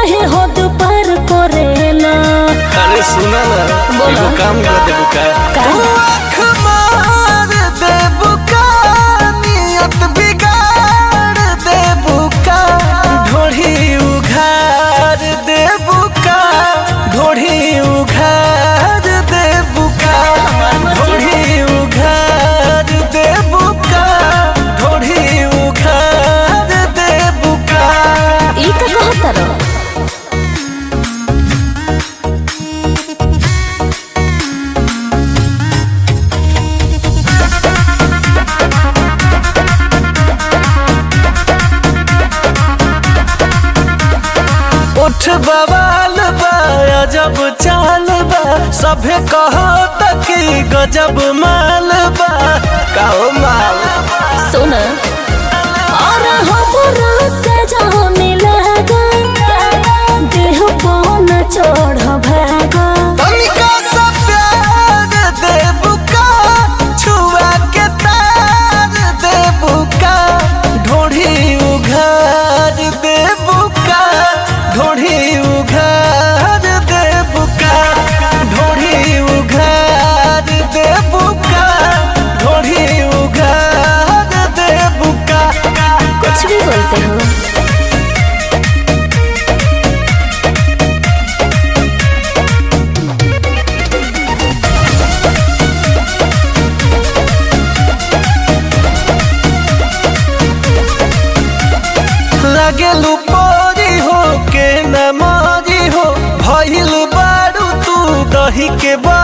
काहे हद पार करेला अरे सुना ना बोला। एगो काम कर दे बुका का? तू आँख मार दे बुका नियत बिगाड़ दे बुका ढोढ़ी उघार दे बुका ढोढ़ी उघार दे बुका ढोढ़ी उघार दे बुका ढोढ़ी उघार दे बुका ई का कहतर उठ बवाल बा अजब चाल बा सभे कहो तकी गजब माल बा कहो माल सुन और हमरा से जाने लगा देह पौन चढ़ भागा तनिका सा प्यार दे बुका छुआ के तार दे बुका ढोढ़ी उघार दे बुका ढोढ़ी उघार दे बुका ढोढ़ी उघार दे बुका ढोढ़ी उघार दे बुका कुछ भी बोलते हो लगे लुपोरी हो के न मारी हो भइल बारू तू दही के बा